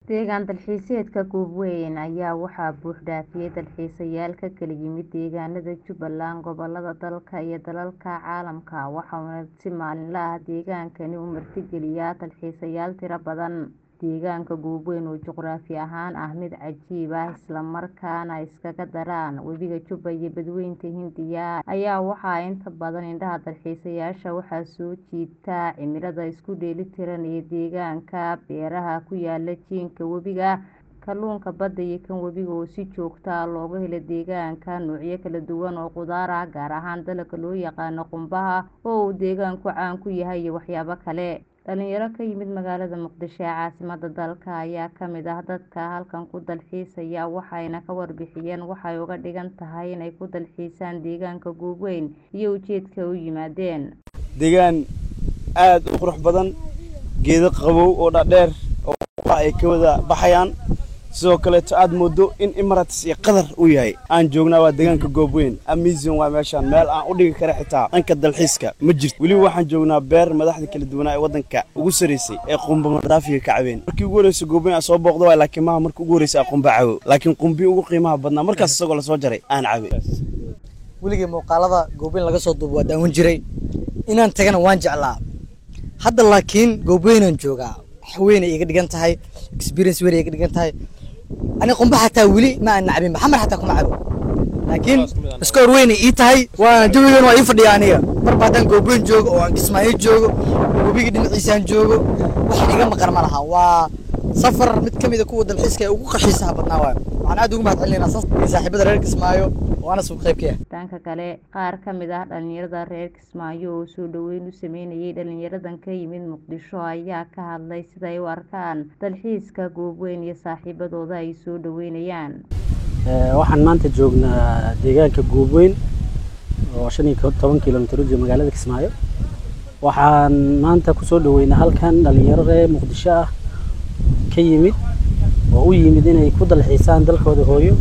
Deegaan dalxiiseedka Goob-weyn ayaa waxaa buux dhaafiyay dalxiisayaal ka kala yimid deegaanada Jubbaland, gobollada dalka iyo dalalka caalamka, waxaana si maalinle ah deegaankani u martigeliyaa dalxiisayaal tiro badan. Deegaanka Goob-weyn oo juqraafi ahaan ah mid cajiib ah isla markaana iskaga daraan Webiga Jubba iyo Badweynta Hindiya ayaa waxaa inta badan indhaha dalxiisayaasha waxaa soo jiita cimilada isku dheelitiran ee deegaanka, beeraha ku yaalla jiinka webiga, kalluunka badda iyo kan webiga oo si joogto ah looga helo deegaanka, noocyo kala duwan oo khudaar ah gaar ahaan dalagga loo yaqaan qumbaha oo uu deegaanku caan ku yahay iyo waxyaabo kale. Dhalinyaro ka yimid magaalada Muqdisho ee caasimadda dalka ayaa ka mid ah dadka halkan ku dalxiisaya waxayna ka warbixiyeen waxa ay uga dhigan tahay inay ku dalxiisaan deegaanka Goob-weyn iyo ujeedka ay u yimaadeen. Deegaan aad u qurux badan, geedo qabow oo dhaadheer oo ubax ay ka wada baxayaan, sidoo kaleeto aad moodo in Emirates iyo Qatar uu yahay. Aan joognaa waa deegaanka Goob-weyn, amazing waa meeshaan, meel aan u dhigi karo xitaa dhanka dalxiiska ma jirto. Weliba waxaan joognaa beer madaxda kala duwanaa ee waddanka ugu sarreysay ee qumba madaafiga ka cabeen. Markii ugu horreysay Goob-weyn aan soo booqdo waay laakiin maaha markii ugu horreysay aan qumba cabo, laakiin qumbii ugu qiimaha badnaa markaas isagoo la soo jaray aan cabay. weligay muuqaalada Goob-weyn laga soo duubo waa daawan jiray inaan tagana waan jeclaa hadda laakiin Goob-weynaan joogaa wax weyn ay iga dhigan tahay experience weyn ay iga dhigan tahay ani qumba xataa weli ma aan nacbin xamar xataa kuma cabo laakiin iska hor weyn ay ii tahay waa jawigan waa ii fadhiya aniga marba haddaan Goob-weyn joogo oo aan Kismaayo joogo oo webiga dhinaciisaan joogo wax iga maqan ma laha waa safar mid ka mid a kuwa dalxiiska ee ugu qaxiisaha badnaa waayo waxaan aad ugu mahadcelinaynaa sas iyo saaxiibada reer Kismaayo waana suuq qaybkaya dhanka kale qaar ka mid ah dhalinyarada reer Kismaayo oo soo dhaweyn u sameynayay dhalinyaradan ka yimid Muqdisho ayaa ka hadlay sida ay u arkaan dalxiiska Goob-weyn iyo saaxiibadooda ay soo dhaweynayaan waxaan maanta joognaa deegaanka Goob-weyn oo shan iyo toban kiiloomitir u jira magaalada Kismaayo waxaan maanta kusoo dhaweynaa halkan dhalinyaro reer Muqdisho ah ka yimid oo u yimid inay ku dalxiisaan dalkooda hooyo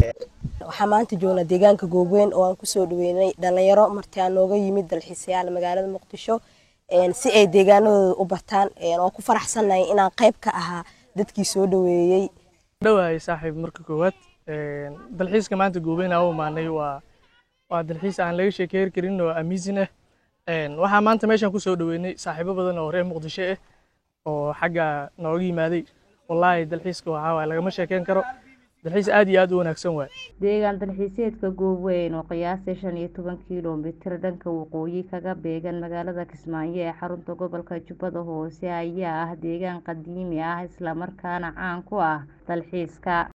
waxaan maanta joognaa deegaanka Goob-weyn oo aan kusoo dhaweynay dhalinyaro martii aan nooga yimid dalxiisayaal magaalada Muqdisho si ay deegaanadooda u bartaan oo ku faraxsanahay inaan qayb ka ahaa dadkii soo dhaweeyey dhawahay saaxiib marka koowaad dalxiiska maanta Goob-weyn aan u imaanay waa waa dalxiis aan laga sheekeyn karin oo amazing ah waxaan maanta meeshan kusoo dhaweynay saaxiibo badan oo reer Muqdisho ah oo xagga nooga yimaaday wallaahi dalxiiska waxaa waaye lagama sheekeyn karo dalxiis aad iyo aad u wanaagsan waay deegaan dalxiiseedka Goob-weyn oo qiyaastii shan iyo toban kiiloomitir dhanka waqooyi kaga beegan magaalada Kismaayo ee xarunta gobolka Jubbada Hoose ayaa ah deegaan qadiimi ah isla markaana caan ku ah dalxiiska